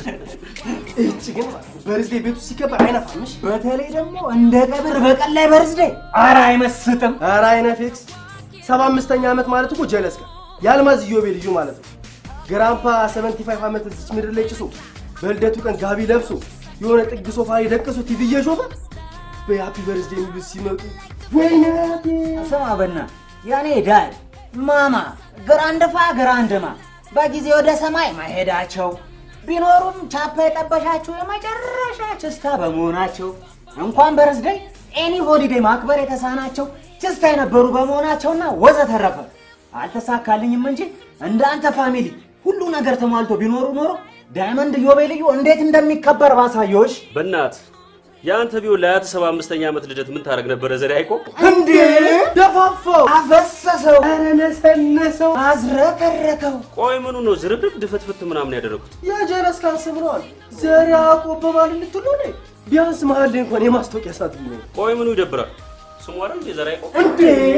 እጭ ግን በርዝዴ ቤቱ ሲከበር አይነፋምሽ። በተለይ ደግሞ እንደ ቀብር በቀን ላይ በርዝዴ ኧረ አይመስጥም። ኧረ አይነፌክስ ሰባ አምስተኛ ዓመት ማለት እኮ ጀለስ ጋር የአልማዝ ኢዮቤልዩ ማለት ነው። ግራምፓ 75 ዓመት እዚች ምድር ላይ ጭሶ በልደቱ ቀን ጋቢ ለብሶ የሆነ ጥግ ሶፋ ላይ ደቅሶ ቲቪ እየሾፈ በሃፒ በርዝዴ የሚሉት ሲመጡ ወይኔ ስማ በና ያኔ ዳድ ማማ ግራንድፋ ግራንድማ በጊዜ ወደ ሰማይ መሄዳቸው ቢኖሩም ቻፓ የጠበሻቸው የመጨረሻ ችስታ በመሆናቸው እንኳን በርዝደይ ኤኒ ሆሊዴይ ማክበር የተሳናቸው ችስታ የነበሩ በመሆናቸውና ወዘተረፈ አልተሳካልኝም እንጂ እንደ አንተ ፋሚሊ ሁሉ ነገር ተሟልቶ ቢኖሩ ኖሮ ዳይመንድ ኢዮቤልዩ እንዴት እንደሚከበር ባሳየዎች። በእናት የአንተ ቢሆን ለአያት ሰባ አምስተኛ ዓመት ልደት ምን ታደርግ ነበረ? ዘዴ አይቆ እንዴ ደፋፋው፣ አፈሰሰው፣ ኧረ ነሰነሰው። አዝረከረከው። ቆይ ምኑ ነው ዝርብርብ ድፍትፍት ምናምን ያደረጉት? የጀለስ ካንስም ነዋል ዘር ያዕቆብ በማል ልትሉ ነ ቢያንስ መሀል ላይ እንኳን የማስታወቂያ ሰዓት ቢኖር ቆይ ምኑ ይደብራል? ስሙ አይደል እንዴ ዘር አይቆ? እንዴ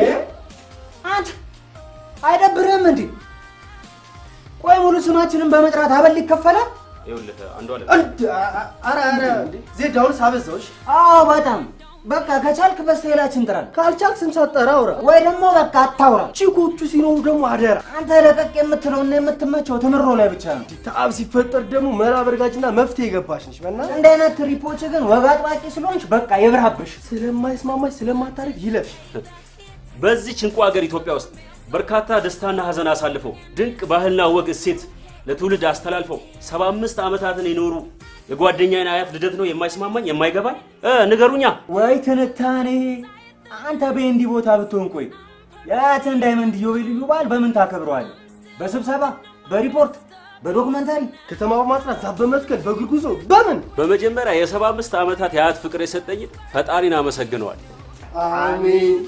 አንተ አይደብርህም እንዴ? ቆይ ሙሉ ስማችንን በመጥራት አበል ይከፈላል? ይኸውልህ አንዱ አለ እንዴ ኧረ ኧረ እንዴ ዜድ አሁንስ አበዛውሽ። አዎ በጣም በቃ ከቻልክ በስተሌላችን ጥራል፣ ካልቻልክ ስም ሳትጠራ አውራ። ወይ ደግሞ በቃ አታውራ። ቺኮቹ ሲኖሩ ደግሞ አደራ አንተ ለቀቅ የምትለውና የምትመቸው ትምሮ ላይ ብቻ ነው። ተአብ ሲፈጠር ደግሞ መላ በርጋጅና መፍትሄ የገባሽ ነሽ። በእናትሽ እንደ አይነት ትሪፖች ግን ወግ አጥባቂ ስለሆንሽ በቃ ይብራብሽ። ስለማይስማማሽ ስለማታረግ ይለፍሽ። በዚህች እንቁ ሀገር ኢትዮጵያ ውስጥ በርካታ ደስታና ሀዘን አሳልፈው ድንቅ ባህልና ወግ እሴት ለትውልድ አስተላልፈው ሰባ አምስት ዓመታትን የኖሩ የጓደኛዬን አያት ልደት ነው የማይስማማኝ የማይገባኝ እ ንገሩኛ። ወይ ትንታኔ! አንተ በእንዲ ቦታ ብትሆን ቆይ የአያትህን ዳይመንድ ኢዮቤልዩ በዓል በምን ታከብረዋለህ? በስብሰባ በሪፖርት በዶክመንታሪ ከተማ በማጥራት ዛፍ በመትከል በእግር ጉዞ በምን በመጀመሪያ የሰባ አምስት ዓመታት የአያት ፍቅር የሰጠኝን ፈጣሪን አመሰግነዋል። አሜን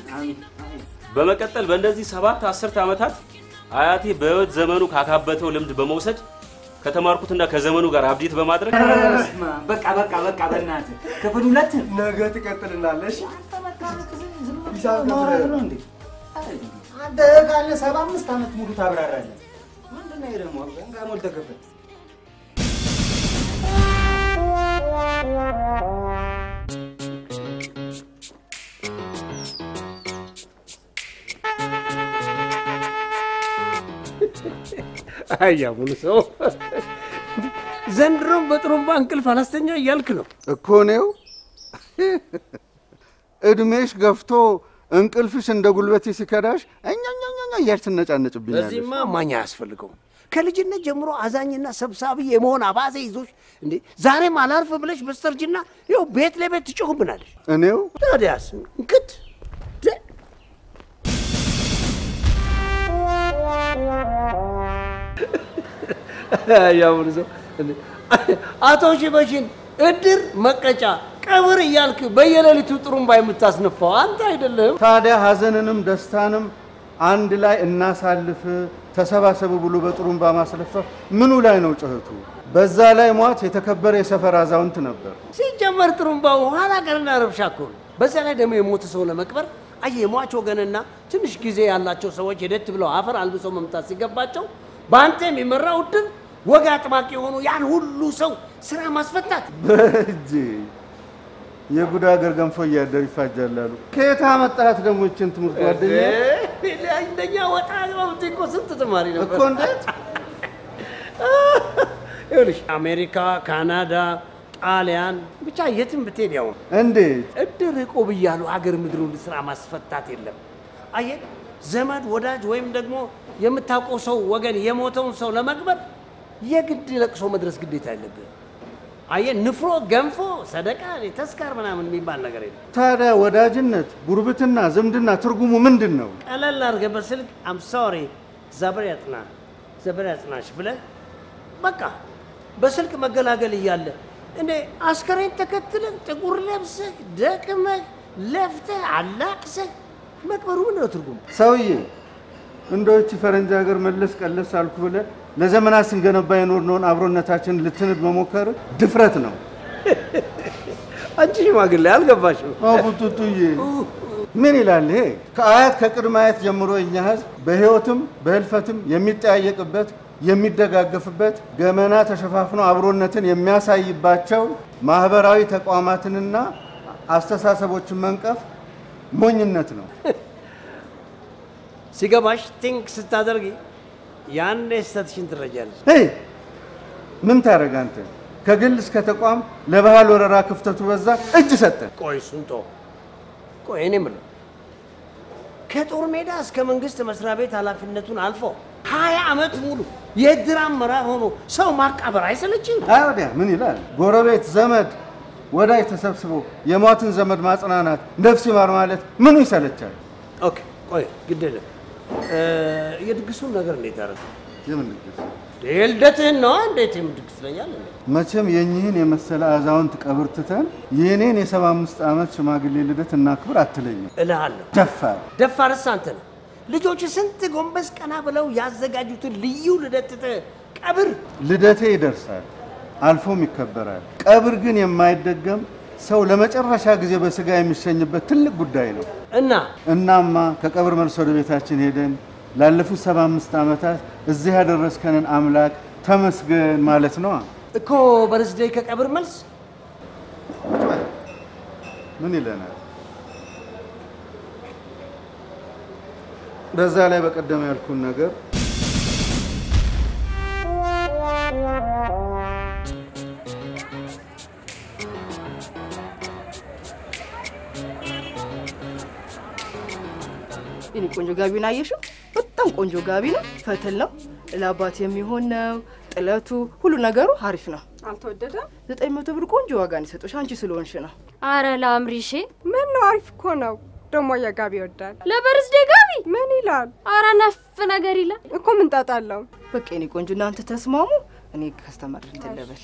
በመቀጠል በእነዚህ ሰባት አስርተ ዓመታት አያቴ በሕይወት ዘመኑ ካካበተው ልምድ በመውሰድ ከተማርኩትና ከዘመኑ ጋር አብዴት በማድረግ በቃ በቃ በቃ በእናትህ ክፍል ሁለት ነገ ትቀጥልናለሽ። ማውራት ነው እንዴ? አንተ ካለ ሰባ አምስት ዓመት ሙሉ ታብራራለህ። ምንድን ነው ይሄ ደግሞ? እንካ ሞልተህ ክፍል አያ ሙሉ ሰው ዘንድሮም በጥሩምባ እንቅልፍ አላስተኛ እያልክ ነው እኮ ነው። እድሜሽ ገፍቶ እንቅልፍሽ እንደ ጉልበቴ ሲከዳሽ እኛኛኛኛ እያልሽ ትነጫነጭብኛለሽ። በዚህማ ማኛ አያስፈልገውም። ከልጅነት ጀምሮ አዛኝና ሰብሳቢ የመሆን አባዜ ይዞሽ እንዴ ዛሬም አላርፍ ብለሽ በስተርጅና ይኸው ቤት ለቤት ትጮህብናለሽ። እኔው ታዲያስ እንክት ያሁኑ ሰው እንዴ፣ አቶ ሽበሽን እድር መቀጫ ቀብር እያልክ በየሌሊቱ ጥሩምባ የምታስነፋው አንተ አይደለም? ታዲያ ሀዘንንም ደስታንም አንድ ላይ እናሳልፍ ተሰባሰቡ ብሎ በጥሩምባ ማስለፈፍ ምኑ ላይ ነው ጩኸቱ? በዛ ላይ ሟች የተከበረ የሰፈር አዛውንት ነበር። ሲጀመር ጥሩምባው ኋላ ቀርና ረብሻ እኮ ነው። በዛ ላይ ደግሞ የሞተ ሰው ለመቅበር አየህ የሟች ወገንና ትንሽ ጊዜ ያላቸው ሰዎች ሄደት ብለው አፈር አልብሰው መምጣት ሲገባቸው በአንተ የሚመራው እድር ወግ አጥባቂ የሆኑ ያን ሁሉ ሰው ስራ ማስፈታት በእጅ የጉድ ሀገር ገንፎ እያደር ይፋጃል አሉ። ከየት አመጣት ደግሞ ይችን ትምህርት ጓደኛ? እንደኛ ወጣ ግባብት እኮ ስንት ተማሪ ነበር እኮ እንዴት ይኸውልሽ አሜሪካ፣ ካናዳ፣ ጣሊያን ብቻ የትም ብትሄድ ያው ነው። እንዴት እድር እቁብ እያሉ አገር ምድሩን ስራ ማስፈታት የለም። አየህ ዘመድ ወዳጅ ወይም ደግሞ የምታውቀው ሰው ወገን የሞተውን ሰው ለመቅበር የግድ ለቅሶ መድረስ ግዴታ የለብህ። አየህ ንፍሮ፣ ገንፎ፣ ሰደቃ፣ ተስካር ምናምን የሚባል ነገር የለም። ታዲያ ወዳጅነት፣ ጉርብትና፣ ዝምድና ትርጉሙ ምንድን ነው? ቀለል አድርገህ በስልክ አም ሶሪ ዘበር ያጽና ዘበር ያጽናሽ ብለህ በቃ በስልክ መገላገል እያለ እንዴ አስከሬን ተከትለህ ጥቁር ለብሰህ ደክመህ ለፍተህ አላቅሰህ መቅበሩ ምንድን ነው ትርጉሙ? ሰውዬ እንደዎች ፈረንጅ ሀገር መለስ ቀለስ አልኩ ብለህ ለዘመናት ስንገነባ የኖርነውን አብሮነታችንን ልትንድ መሞከር ድፍረት ነው። አንቺ ሽማግሌ አልገባሽም። አቡጡጡዬ ምን ይላል ይሄ? ከአያት ከቅድመ አያት ጀምሮ የኛ ህዝብ በህይወትም በህልፈትም የሚጠያየቅበት የሚደጋገፍበት ገመና ተሸፋፍኖ አብሮነትን የሚያሳይባቸው ማህበራዊ ተቋማትንና አስተሳሰቦችን መንቀፍ ሞኝነት ነው። ሲገባሽ ቲንክ ስታደርጊ ያኔ ስህተትሽን ትረጃለሽ። ሄይ ምን ታደርግ አንተ? ከግል እስከ ተቋም ለባህል ወረራ ክፍተቱ በዛ፣ እጅ ሰጠ። ቆይ እሱን ተው። ቆይ እኔ የምለው ከጦር ሜዳ እስከ መንግስት መስሪያ ቤት ኃላፊነቱን አልፎ ሀያ ዓመት ሙሉ የእድር አመራር ሆኖ ሰው ማቃበር አይሰለችም? አይ ወዲያ ምን ይላል? ጎረቤት፣ ዘመድ፣ ወዳጅ ተሰብስቦ የሟትን ዘመድ ማጽናናት፣ ነፍስ ይማር ማለት ምኑ ይሰለቻል? ኦኬ ቆይ ግድ የለም እ፣ የድግሱን ነገር እንዴት አደረገ? የምን ድግስ? የልደትህን ነዋ። እንዴት የምን ድግስ ትለኛለህ? መቼም የኚህን የመሰለ አዛውንት ቀብር ትተን የእኔን የሰባ አምስት ዓመት ሽማግሌ ልደት እናክብር አትለኝም። እልሃለሁ ደፋር ደፋርስ አንተ ነህ። ልጆች ስንት ጎንበስ ቀና ብለው ያዘጋጁትን ልዩ ልደት ትተህ ቀብር ልደቴ ይደርሳል፣ አልፎም ይከበራል። ቀብር ግን የማይደገም ሰው ለመጨረሻ ጊዜ በስጋ የሚሸኝበት ትልቅ ጉዳይ ነው። እና እናማ ከቀብር መልስ ወደ ቤታችን ሄደን ላለፉት ሰባ አምስት ዓመታት እዚህ ያደረስከንን አምላክ ተመስገን ማለት ነው። እኮ በርዝዴይ ከቀብር መልስ ምን ይለናል? በዛ ላይ በቀደም ያልኩን ነገር የኔ ቆንጆ ጋቢውን አየሽው? በጣም ቆንጆ ጋቢ ነው። ፈትል ነው፣ ለአባት የሚሆን ነው። ጥለቱ፣ ሁሉ ነገሩ አሪፍ ነው። አልተወደደም? ዘጠኝ መቶ ብር ቆንጆ ዋጋ ነው የሰጡሽ አንቺ ስለሆንሽ ነው። አረ ላምሪሼ ምን ነው አሪፍ እኮ ነው። ደሞ የጋቢ ይወዳል። ለበርዝዴ ጋቢ ምን ይላል አረ ነፍ ነገር ይላል። እኮ ምን ጣጣ አለው? በቃ የኔ ቆንጆ እናንተ ተስማሙ። እኔ ከስተመር እንትን ልበል።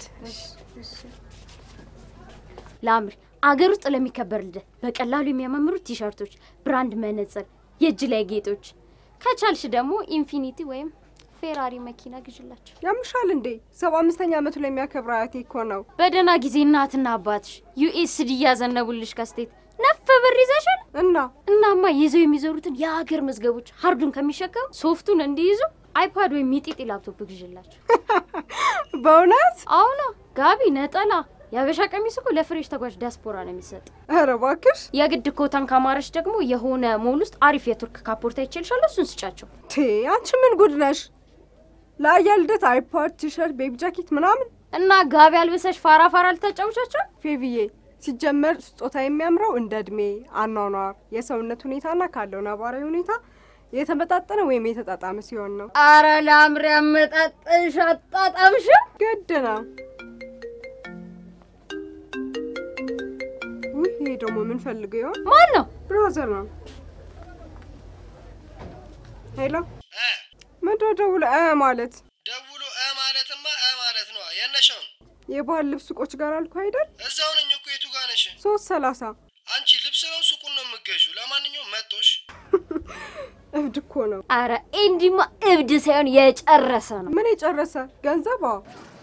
ላምሪ አገር ውስጥ ለሚከበር ልደት በቀላሉ የሚያማምሩ ቲሸርቶች፣ ብራንድ መነጽር፣ የእጅ ላይ ጌጦች ከቻልሽ ደግሞ ኢንፊኒቲ ወይም ፌራሪ መኪና ግዥላቸው። ያምሻል እንዴ? ሰባ አምስተኛ ዓመቱ ላይ የሚያከብር አያቴ እኮ ነው። በደህና ጊዜ እናትና አባትሽ ዩኤስዲ እያዘነቡልሽ ከስቴት ነፍ ብር ይዘሻል። እና እናማ ይዘው የሚዞሩትን የሀገር መዝገቦች ሀርዱን ከሚሸከሙ ሶፍቱን እንዲይዙ አይፓድ ወይም ሚጢጢ ላፕቶፕ ግዥላቸው። በእውነት አሁና ጋቢ፣ ነጠላ፣ የሀበሻ ቀሚስ እኮ ለፍሬሽ ተጓዥ ዲያስፖራ ነው የሚሰጥ። ኧረ እባክሽ የግድ ኮታን ካማረች ደግሞ የሆነ ሞል ውስጥ አሪፍ የቱርክ ካፖርታ ይችልሻለሁ። እሱን ስጫቸው። ቴ አንቺ ምን ጉድ ነሽ? ለአያ ልደት አይፓድ፣ ቲሸርት፣ ቤቢ ጃኬት ምናምን እና ጋቢ አልብሰሽ ፋራ ፋራ ልታጫውቻቸው። ፌቪዬ ሲጀመር ስጦታ የሚያምረው እንደ እድሜ፣ አኗኗር፣ የሰውነት ሁኔታና ካለው ነባራዊ ሁኔታ የተመጣጠነ ወይም የተጣጣመ ሲሆን ነው። አረ ላምሪ አመጣጥሽ አጣጣምሽ። ግድ ነው። ውይ ይሄ ደግሞ ምን ፈልገው ይሆን? ማን ነው? ብራዘር ነው። ሄሎ ምንድን ነው ደውሎ እ ማለት ደውሎ እ ማለትማ እ ማለት ነው። የነሻውን የባህል ልብስ ሱቆች ጋር አልኩ አይደል? እዛው ነኝ እኮ የቱ ጋር ነሽ? ሶስት ሰላሳ አንቺ ልብስ ነው ሱቁን ነው የምገዡ? ለማንኛውም መጦሽ እብድ እኮ ነው። አረ ኤንዲማ እብድ ሳይሆን የጨረሰ ነው። ምን የጨረሰ ገንዘብ? አዎ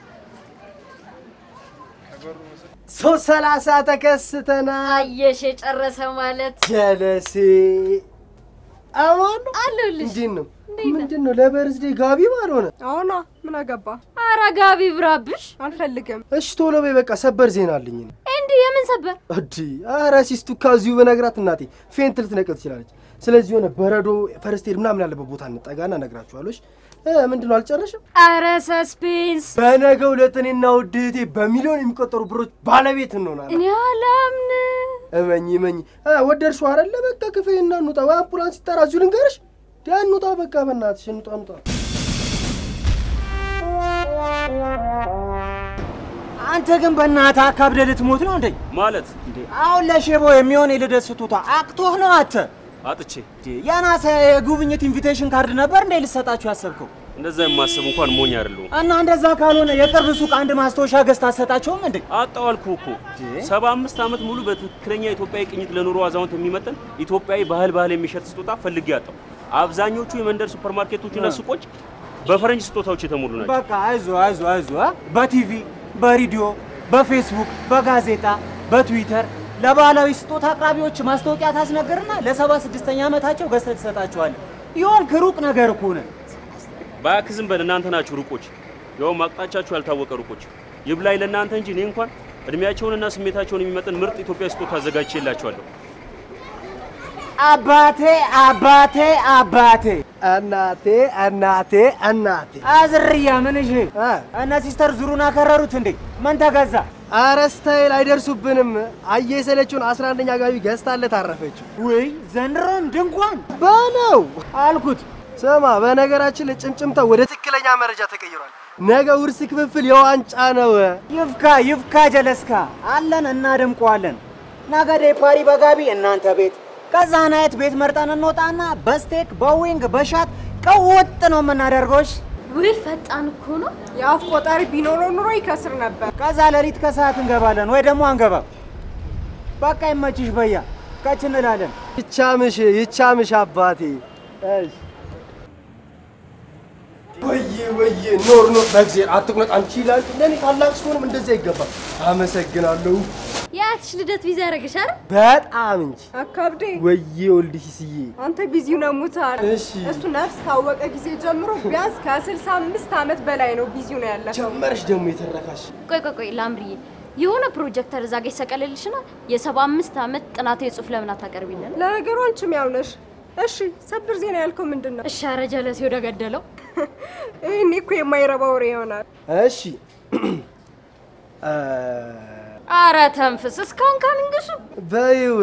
ሶስት ሰላሳ ተከስተናል። አየሽ የጨረሰ ማለት ጀለሴ አማን አለሁልሽ። እንዴት ነው? ምንድን ነው ለበርዝዴ ጋቢ ባልሆነ? አሁና ምን አገባ? አረ ጋቢ ብራብሽ። አልፈልግም። እሺ ቶሎ በይ በቃ ሰበር ዜና አለኝ። እኔ። ኤንዲ የምን ሰበር? እዲ ኧረ ሲስቱ ከዚሁ በነግራት እናቴ ፌንት ልትነቅል ትችላለች። ስለዚህ የሆነ በረዶ ፈርስቴድ ምናምን ያለበት ቦታ እንጠጋና እነግራችኋለሁ። እሺ? እ ምንድን ነው አልጨረሽም? አረ ሰስፔንስ። በነገ ሁለት እኔና ውድ እህቴ በሚሊዮን የሚቆጠሩ ብሮች ባለቤት እንሆናለን። እኔ አላምን። እመኝ እመኝ። እ ወደድሽው አይደለ? በቃ ክፈይና እንውጣ። ወይ አምቡላንስ ይጠራ። እዚሁ ልንገርሽ። ዳ እንውጣ፣ በቃ በእናትሽ እንውጣ፣ እንውጣ። አንተ ግን በእናትህ አካብደህ ልትሞት ነው እንዴ? ማለት እንዴ አሁን ለሼቦ የሚሆን የልደት ስጦታ አቅቶህ ነው አንተ? አጥቼ እንዴ ያናሰ የጉብኝት ኢንቪቴሽን ካርድ ነበር እንዴ ልትሰጣችሁ ያሰብከው? እንደዛ የማስብ እንኳን ሞኝ አይደለሁም። እና እንደዛ ካልሆነ የቅርብ ሱቅ አንድ ማስታወሻ ገዝተህ አትሰጣቸውም እንዴ? አጣው አልኩህ እኮ ሰባ አምስት ዓመት ሙሉ በትክክለኛ ኢትዮጵያዊ ቅኝት ለኑሮ አዛውንት የሚመጥን ኢትዮጵያዊ ባህል ባህል የሚሸጥ ስጦታ ፈልጌ አጣው። አብዛኞቹ የመንደር ሱፐርማርኬቶችና ሱቆች በፈረንጅ ስጦታዎች የተሞሉ ናቸው። በቃ አይዞ አይዞ አይዞ አ? በቲቪ በሬዲዮ በፌስቡክ በጋዜጣ በትዊተር ለባህላዊ ስጦታ አቅራቢዎች ማስታወቂያ ታስነግርና ለሰባ ስድስተኛ ዓመታቸው ገዝተህ ትሰጣቸዋለህ። ይሆን ክሩቅ ነገር እኮ ነህ። እባክህ ዝም በል። እናንተ ናችሁ ሩቆች፣ ያውም አቅጣጫችሁ ያልታወቀ ሩቆች። ይብላኝ ለእናንተ እንጂ እኔ እንኳን እድሜያቸውንና ስሜታቸውን የሚመጥን ምርጥ ኢትዮጵያ ስጦታ አዘጋጅቼላቸዋለሁ። አባቴ አባቴ አባቴ እናቴ እናቴ እናቴ አዝርያ ምን እሺ እነ ሲስተር ዙሩን አከረሩት እንዴ? ምን ተገዛ? አረ ስታይል አይደርሱብንም። አየ የሰለችውን አስራ አንደኛ ጋቢ ገዝታለት አረፈችው። ውይ ዘንድሮም ድንኳን በለው አልኩት። ስማ፣ በነገራችን ላይ ጭምጭምታ ወደ ትክክለኛ መረጃ ተቀይሯል። ነገ ውርስ ክፍፍል የዋንጫ ነው። ይፍካ ይፍካ ጀለስካ አለን እናደምቀዋለን። ነገ ፓሪ በጋቢ እናንተ ቤት ከዛ ናየት ቤት መርጠን እንወጣና በስቴክ በዊንግ በሻት ቀውጥ ነው የምናደርገውሽ። ውይ ፈጣን እኮ ነው። የአፍ ቆጣሪ ቢኖረው ኑሮ ይከስር ነበር። ከዛ ሌሊት ከሰዓት እንገባለን ወይ ደግሞ አንገባም። በቃ ይመችሽ በያ ከች እንላለን። ይቻምሽ ይቻምሽ አባቴ። እሺ ወዬ ወዬ ኖር ኖር በእግዚአብሔር አትቁነጥ። አንቺ ይላል ለኔ ታላቅ ስሆንም እንደዚያ ይገባል። አመሰግናለሁ የአያትሽ ልደት ቪዛ ያደረግሽ አይደል? በጣም እንጂ አካብዴ ወዬ ወልድሽ ስዬ አንተ ቢዚው ነው ሙታል። እሺ እሱ ነፍስ ካወቀ ጊዜ ጀምሮ ቢያንስ ከስልሳ አምስት ዓመት በላይ ነው ቢዚው ነው ያለፈው። ጀመረሽ ደግሞ የተረካሽ ቆይ ቆይ ቆይ ላምርዬ፣ የሆነ ፕሮጀክተር እዛ ጋ ይሰቀልልሽና የሰባ አምስት ዓመት ጥናታዊ ጽሑፍ ለምን አታቀርቢልን? ለነገሩ አንቺም ያው ነሽ። እሺ ሰብር ዜና ያልከው ምንድን ነው? እሺ ኧረ ጀለሴ ወደ ገደለው። ይህኔ እኮ የማይረባ ወሬ ይሆናል። እሺ እ አረ ተንፍስ፣ እስካሁን ካንንግሱ በይው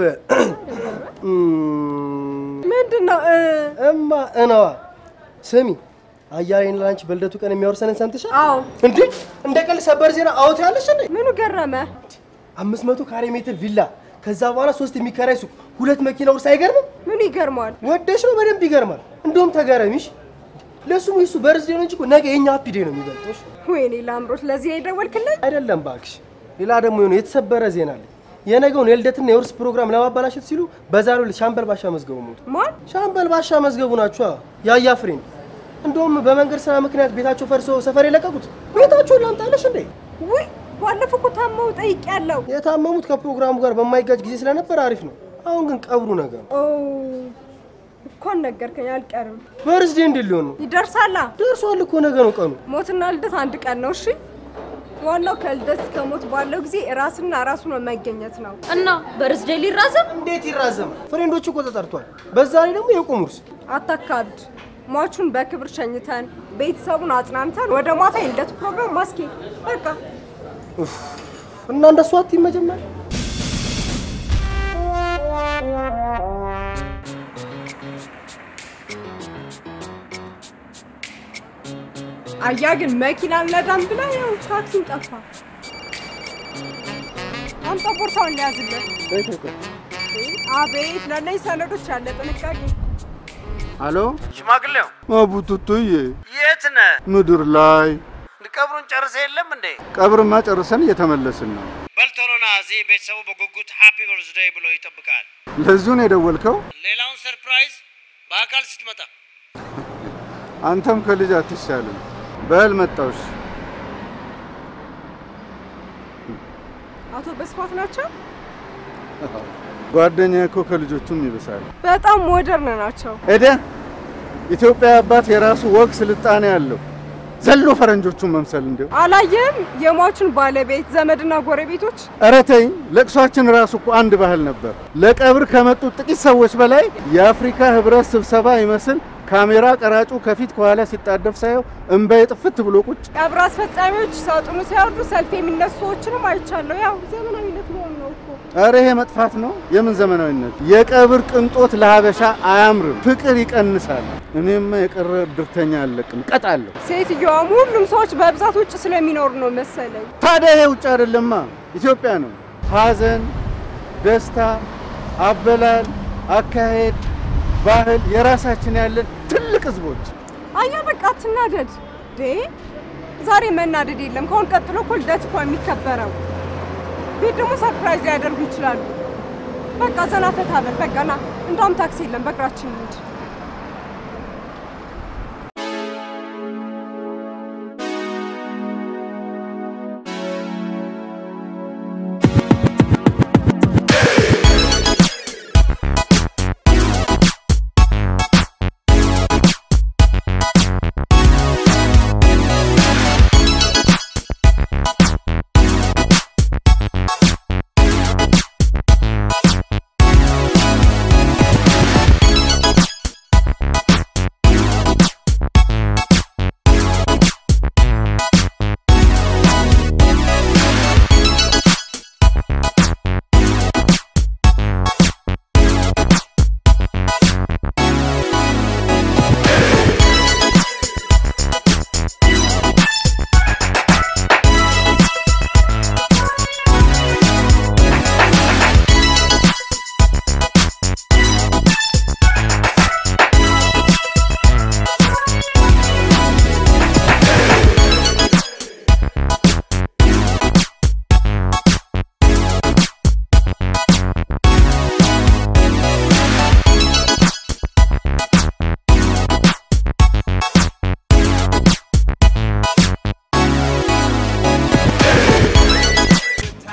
ምንድን ነው እ እማ እነዋ ስሚ አያሌን ላንቺ በልደቱ ቀን የሚያወርሰንን ሰምተሻል? አዎ እንዴ እንደ ቀልድ ሰበር ዜና አውት ያለሽ እንዴ? ምኑ ገረመ? አምስት መቶ ካሬ ሜትር ቪላ ከዛ በኋላ ሶስት የሚከራይ ሱቅ ሁለት መኪና ውርስ አይገርምም? ምኑ ይገርመዋል? ወደሽ ነው በደንብ ይገርማል። እንደውም ተገረሚሽ ለሱም ይሱ በርዝዴ ነው እንጂ እኮ ነገ የኛ ሃፒ ዴይ ነው የሚበልጦሽ። ወይኔ ላምሮት፣ ለዚህ የደወልክልኝ? አይደለም ባክሽ፣ ሌላ ደግሞ የሆነ የተሰበረ ዜና አለ። የነገውን የልደትና የውርስ ፕሮግራም ለማበላሸት ሲሉ በዛሬው ዕለት ሻምበል ባሻ መዝገቡ ሞቱ። ማን? ሻምበል ባሻ መዝገቡ ናቸው ያያ ፍሬንድ። እንደውም በመንገድ ስራ ምክንያት ቤታቸው ፈርሶ ሰፈር የለቀቁት። ቤታቸውን ላምጣለሽ እንዴ? ውይ ባለፈው እኮ ታመው ጠይቄያለሁ። የታመሙት ከፕሮግራሙ ጋር በማይጋጭ ጊዜ ስለነበር አሪፍ ነው። አሁን ግን ቀብሩ ነገር ነው። ኦ እንኳን ነገርከኝ፣ አልቀርም። በርዝዴ እንዴት ሊሆን ነው? ይደርሳላ። ደርሷል እኮ ነገ ነው ቀኑ። ሞትና ልደት አንድ ቀን ነው። እሺ ዋናው ከልደት እስከ ሞት ባለው ጊዜ ራስና ራሱ ነው መገኘት ነው። እና በርዝዴ ሊራዘም እንዴት ይራዘማል? ፍሬንዶቹ እኮ ተጠርቷል። በዛ ላይ ደግሞ የቁም ውርስ። አታካብድ። ሟቹን በክብር ሸኝተን ቤተሰቡን አጽናንተን ወደ ማታ የልደት ፕሮግራም ማስኬድ በቃ። ኡፍ፣ እና እንደሱ አትይም መጀመሪያ አያ ግን መኪና አልነዳም ብላ ያው ታክሲም ጠፋ። አምጣ ቦርሳውን ሊያዝልን። አቤት ለእነዚህ ሰነዶች ያለ ጥንቃቄ። አሎ ሽማግሌው አቡቱቱዬ፣ የት ነህ? ምድር ላይ ቀብሩን ጨርሰ የለም እንዴ? ቀብርማ ጨርሰን እየተመለስን ነው። በልቶሎና እዚህ ቤተሰቡ በጉጉት ሃፒ በርዝዴይ ብሎ ይጠብቃል። ለዚሁ ነው የደወልከው? ሌላውን ሰርፕራይዝ በአካል ስትመጣ አንተም ከልጅ አትሻልም። በል መጣውሽ። አቶ በስፋት ናቸው። ጓደኛ እኮ ከልጆቹም ይብሳል። በጣም ሞደርን ናቸው። ሄደ ኢትዮጵያ አባት የራሱ ወግ ስልጣኔ አለው። ዘሎ ፈረንጆቹን መምሰል እንዲሁ አላየም? የሟቹን ባለቤት ዘመድና ጎረቤቶች ኧረ ተይኝ። ለቅሷችን ራሱ እኮ አንድ ባህል ነበር። ለቀብር ከመጡት ጥቂት ሰዎች በላይ የአፍሪካ ህብረት ስብሰባ ይመስል ካሜራ ቀራጩ ከፊት ከኋላ ሲጣደፍ ሳየው እምባዬ ጥፍት ብሎ ቁጭ። ቀብር አስፈጻሚዎች ሳጥኑ ሲያወርዱ ሰልፍ የሚነሱ ሰዎችንም አይቻለሁ። ያው ዘመናዊነት መሆኑ ነው እኮ። ኧረ ይሄ መጥፋት ነው። የምን ዘመናዊነት? የቀብር ቅንጦት ለሀበሻ አያምርም፣ ፍቅር ይቀንሳል። እኔማ የቀረ እድርተኛ አለቅም፣ ቀጣለሁ። ሴትዮዋም ሁሉም ሰዎች በብዛት ውጭ ስለሚኖሩ ነው መሰለኝ። ታዲያ ይሄ ውጭ አይደለማ ኢትዮጵያ ነው። ሀዘን፣ ደስታ፣ አበላል፣ አካሄድ፣ ባህል የራሳችን ያለን ትልቅ ህዝቦች አያ በቃ አትናደድ ዴ ዛሬ መናደድ የለም። ከአሁን ቀጥሎ እኮ ልደት እኮ የሚከበረው ቤት ደግሞ ሰርፕራይዝ ሊያደርጉ ይችላሉ። በቃ ዘና ፈታ በል በቃ ና። እንደውም ታክሲ የለም፣ በእግራችን እንሂድ።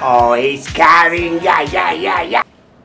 Oh, he's coming. Yeah, yeah, yeah, yeah.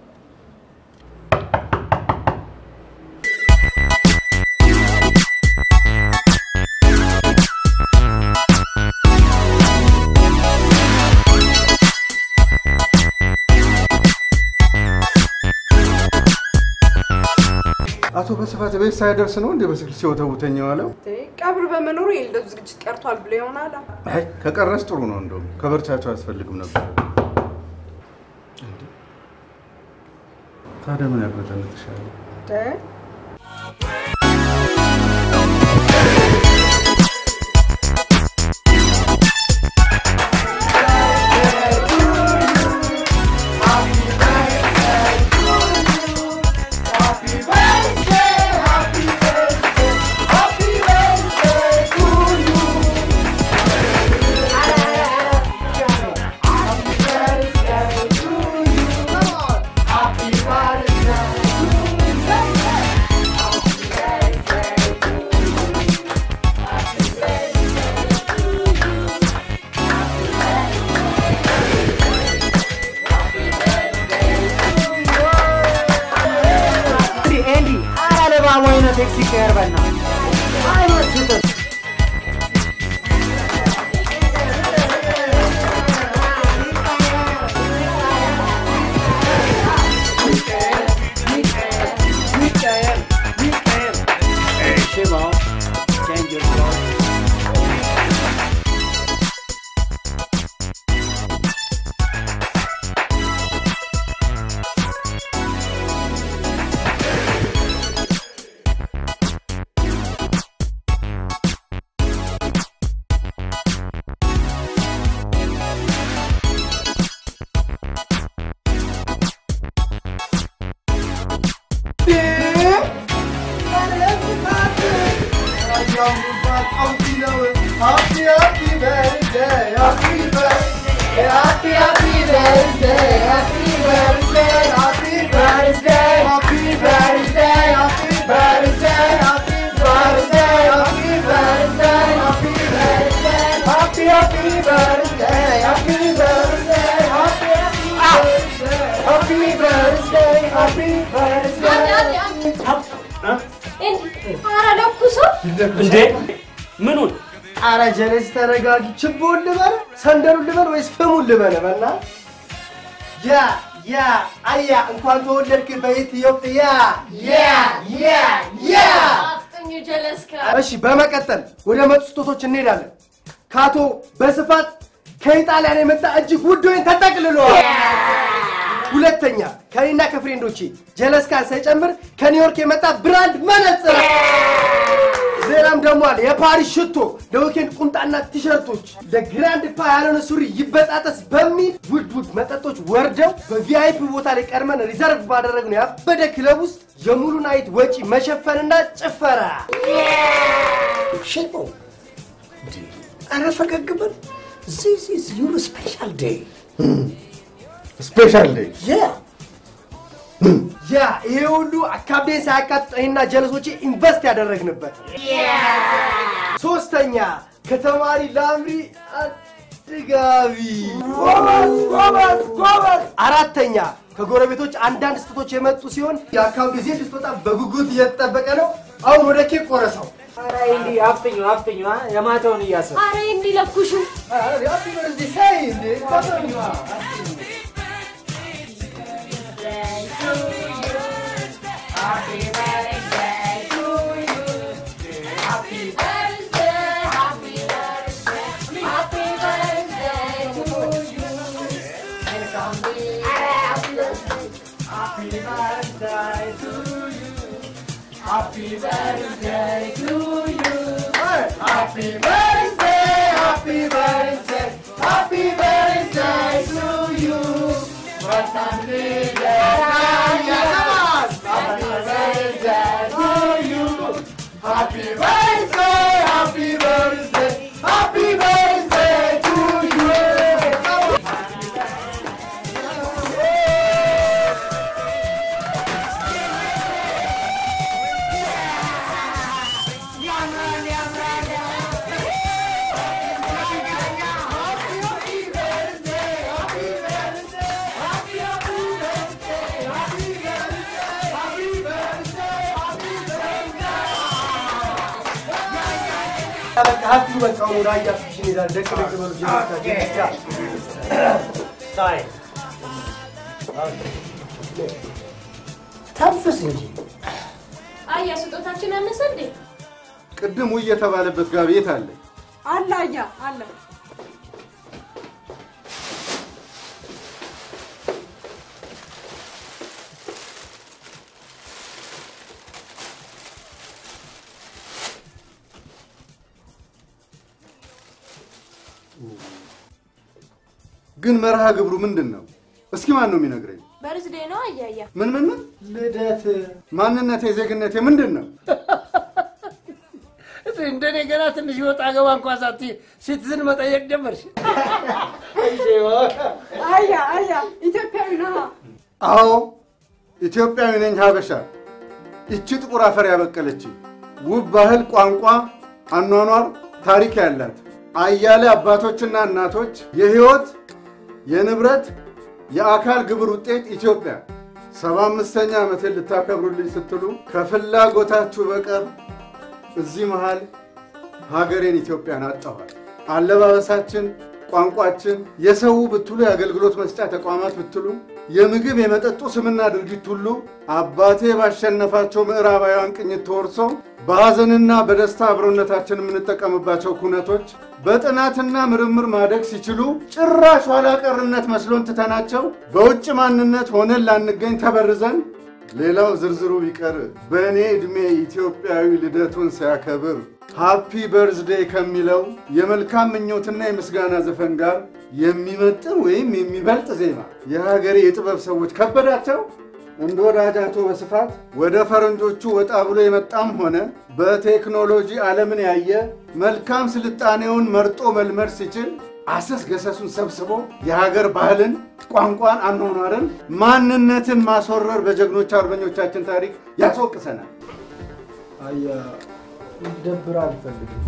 አቶ በስፋት ቤት ሳይደርስ ነው እንዴ በስልክ ሲወተውተኝ የዋለው? ቀብር በመኖሩ የልደቱ ዝግጅት ቀርቷል ብሎ ይሆናል። አይ ከቀረስ ጥሩ ነው። እንደውም ከበርቻቸው አያስፈልግም ነበር። እንዴ! ታዲያ ምን ያበጠንትሻል? ኤንዲ ኧረ ለባቡ አይነት ቴክሲ ቀየር በእናትህ አይመስጥም። Hey, Shimo, change your clothes. ኧረ ለኩሶ እንዴ ምኑን? አረ ጀለስ ተረጋጊ። ችቦውን ልበል፣ ሰንደሉን ልበል ወይስ ፍሙን ልበል? በና ያ ያ አያ እንኳን ተወለድክ በኢትዮጵያ ያ ያ ያ አፍጥኙ ጀለስካ እሺ በመቀጠል ወደ መጡ ስጦቶች እንሄዳለን። ከአቶ በስፋት ከኢጣሊያን የመጣ እጅግ ውድ ወይን ተጠቅልሏል። ሁለተኛ ከኔና ከፍሬንዶቼ ጀለስካን ሳይጨምር ከኒውዮርክ የመጣ ብራንድ መነጽር። ሌላም ደግሞ አለ የፓሪስ ሽቶ፣ ለዊኬንድ ቁምጣና ቲሸርቶች፣ ለግራንድ ፓ ያልሆነ ሱሪ ይበጣጠስ በሚል ውድ ውድ መጠጦች ወርደው በቪአይፒ ቦታ ላይ ቀድመን ሪዘርቭ ባደረግነው ያበደ ክለብ ውስጥ የሙሉ ናይት ወጪ መሸፈንና ጭፈራ ሽቦ ኧረ ፈገግ በል። ዚስ ኢዝ ዩር ስፔሻል ዴይ ስፔሻል ዴይ ያ ያ ይሄ ሁሉ አካብዴን ሳያካትት እኔና ጀለሶቼ ኢንቨስት ያደረግንበት። ሶስተኛ ከተማሪ ላምሪ አድጋቢ። ጎበዝ ጎበዝ ጎበዝ። አራተኛ ከጎረቤቶች አንዳንድ ስጦቶች የመጡ ሲሆን የአካባቢ ጊዜ ልትወጣ በጉጉት እየተጠበቀ ነው። አሁን ወደ ኬክ ቆረሰው። ኧረ ኤንዲ አፍጥኙ አፍጥኙ አ፣ የማታውን እያሰብኩ ኧረ እንዲለኩሹ በቃ ሀብቱ በቃ ወደ አያ ፊሽን ይላል። ደቅ ደቅ በሉ ጀመርታችሁ ሳይ ተንፍስ እንጂ አያ ስጦታችን አነሰ እንዴ? ቅድም ውይ የተባለበት ጋቢ የት አለ? አለ አያ አለ። ግን መርሃ ግብሩ ምንድን ነው? እስኪ ማን ነው የሚነግረኝ? በርዝዴ ነው አያያ። ምን ምን ምን? ልደት ማንነቴ ዜግነቴ ምንድን ነው? እንደኔ ገና ትንሽ ወጣ ገባ እንኳ ሳትይ ሲቲዝን መጠየቅ ጀመርሽ። አያ አያ ኢትዮጵያዊ ነህ። አዎ ኢትዮጵያዊ ነኝ፣ ሀበሻ። ይቺ ጥቁር አፈር ያበቀለች ውብ ባህል፣ ቋንቋ፣ አኗኗር፣ ታሪክ ያላት አያሌ አባቶችና እናቶች የህይወት የንብረት የአካል ግብር ውጤት ኢትዮጵያ ሰባ አምስተኛ ዓመቴን ልታከብሩልኝ ስትሉ ከፍላጎታችሁ በቀር እዚህ መሃል ሀገሬን ኢትዮጵያን አጣኋል። አለባበሳችን፣ ቋንቋችን፣ የሰው ብትሉ የአገልግሎት መስጫ ተቋማት ብትሉ የምግብ የመጠጡ ስምና ድርጊት ሁሉ አባቴ ባሸነፋቸው ምዕራባውያን ቅኝት ተወርሶ በሐዘንና በደስታ አብሮነታችን የምንጠቀምባቸው ኩነቶች በጥናትና ምርምር ማደግ ሲችሉ ጭራሽ ኋላ ቀርነት መስሎን ትተናቸው በውጭ ማንነት ሆነን ላንገኝ ተበርዘን ሌላው ዝርዝሩ ቢቀር በእኔ ዕድሜ ኢትዮጵያዊ ልደቱን ሲያከብር ሃፒ በርዝዴይ ከሚለው የመልካም ምኞትና የምስጋና ዘፈን ጋር የሚመጥን ወይም የሚበልጥ ዜማ የሀገሬ የጥበብ ሰዎች ከበዳቸው። እንደ ወዳጅ አቶ በስፋት ወደ ፈረንጆቹ ወጣ ብሎ የመጣም ሆነ በቴክኖሎጂ ዓለምን ያየ መልካም ስልጣኔውን መርጦ መልመድ ሲችል አሰስ ገሰሱን ሰብስቦ የሀገር ባህልን፣ ቋንቋን፣ አኗኗርን፣ ማንነትን ማስወረር በጀግኖች አርበኞቻችን ታሪክ ያስወቅሰናል። አያ እንዲደብር አልፈልግም።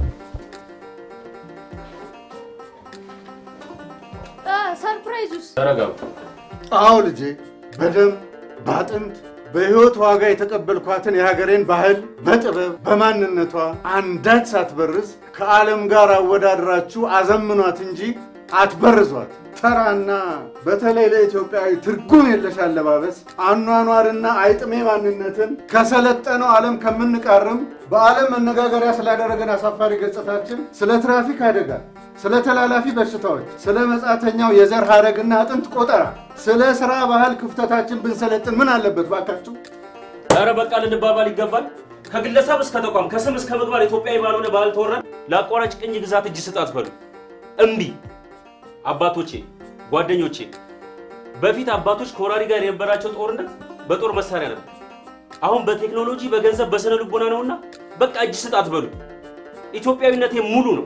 ሰርፕራይዙስ ተረጋጉ። አዎ ልጄ፣ በደም በአጥንት በሕይወት ዋጋ የተቀበልኳትን የሀገሬን ባህል በጥበብ በማንነቷ አንዳች ሳትበርዝ ከዓለም ጋር አወዳድራችሁ አዘምኗት እንጂ አትበርዟት። ተራና በተለይ ለኢትዮጵያዊ ትርጉም የለሽ አለባበስ፣ አኗኗርና አይጥሜ ማንነትን ከሰለጠነው ዓለም ከምንቃርም በዓለም መነጋገሪያ ስላደረገን አሳፋሪ ገጽታችን ስለ ትራፊክ አደጋ፣ ስለ ተላላፊ በሽታዎች፣ ስለ መጻተኛው የዘር ሐረግና አጥንት ቆጠራ፣ ስለ ሥራ ባህል ክፍተታችን ብንሰለጥን ምን አለበት ባካችሁ? ኧረ በቃ ልንባባል ይገባል። ከግለሰብ እስከ ተቋም ከስም እስከ ምግባር ኢትዮጵያዊ ባልሆነ ባህል ተወረን ለአቋራጭ ቅኝ ግዛት እጅ ስጥ አትበሉ። እምቢ። አባቶቼ፣ ጓደኞቼ፣ በፊት አባቶች ከወራሪ ጋር የነበራቸው ጦርነት በጦር መሳሪያ ነበር። አሁን በቴክኖሎጂ በገንዘብ በስነ ልቦና ነውና በቃ እጅ ስጥ አትበሉ። ኢትዮጵያዊነቴ ሙሉ ነው።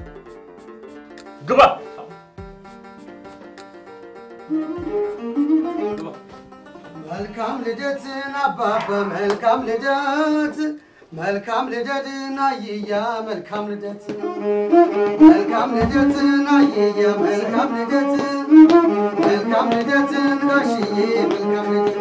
ግባ መልካም ልደትን አባባ መልካም ልደት መልካም ልደትን አየያ መልካም ልደት መልካም ልደትን አየያ መልካም ልደት መልካም ልደትን ጋሽዬ መልካም ልደት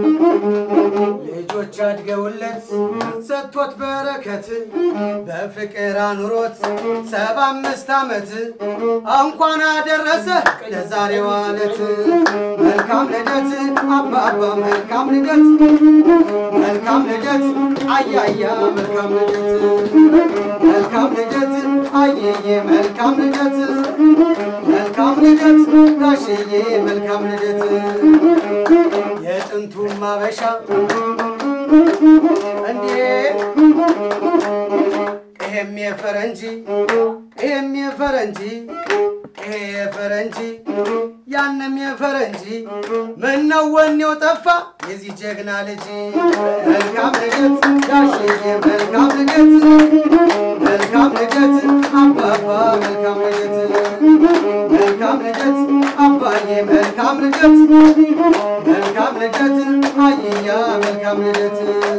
ልጆች አድገውለት ሰጥቶት በረከት በፍቅር አኑሮት ሰባ አምስት ዓመት እንኳን አደረሰ ለዛሬዋ ዕለት መልካም ልደት አባባ መልካም ልደት መልካም ልደት አያያ መልካም ልደት መልካም ልደት አየዬ መልካም ልደት መልካም ልደት ጋሽዬ መልካም ልደት የጥንቱ ማበሻ እንዴ ይሄም የፈረንጂ ይሄም የፈረንጂ ይሄ የፈረንጂ ያንም የፈረንጂ ምነው ወኔው ጠፋ የዚህ ጀግና ልጅ መልካም ልደት ጋሽዬ መልካም ልደት መልካም ልደት አባባ መልካም ልደት መልካም ልደት አባዬ መልካም ልደት መልካም ልደት አየያ መልካም ልደት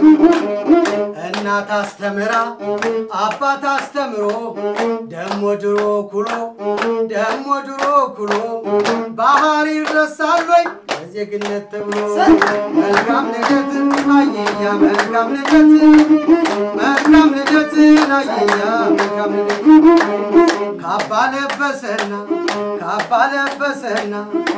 እናት አስተምራ አባት አስተምሮ ደሞ ድሮ ኩሎ ደሞ ድሮ ኩሎ ባህር ይረሳል ወይ ለዜግነት ተብሎ መልካም ልደት አየያ መልካም ልደት መልካም ልደት አየያ መልካም ልደት ካባ ለበሰና ካባ ለበሰና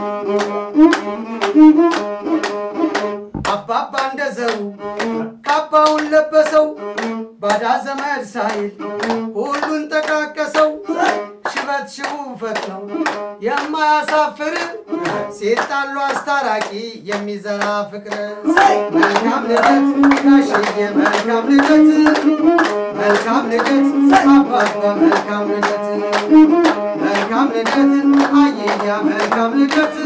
አባባ እንደዘሩ ካባውን ለበሰው ባዳ ዘመድ ሳይል ሁሉን ጠቃቀሰው ሽበት ሽቡ ፈትነው የማያሳፍር ሲጣሉ አስታራቂ የሚዘራ ፍቅር መልካም ልደት ጋሽዬ መልካም ልደት መልካም ልደት አባባ መልካም ልደት መልካም ልደት አየያ መልካም ልደት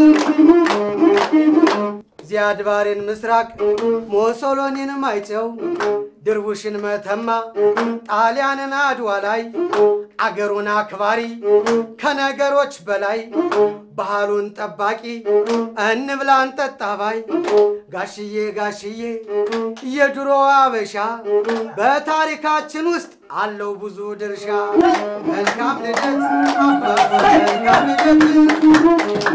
ዚያድ ባሬን ምስራቅ ሞሶሎኒን ማይጨው ድርቡሽን መተማ ጣሊያንን አድዋ ላይ አገሩን አክባሪ ከነገሮች በላይ ባህሉን ጠባቂ እንብላ እንጠጣ ባይ ጋሽዬ ጋሽዬ የድሮ አበሻ በታሪካችን ውስጥ አለው ብዙ ድርሻ መልካም ልደት አባባ መልካም ልደት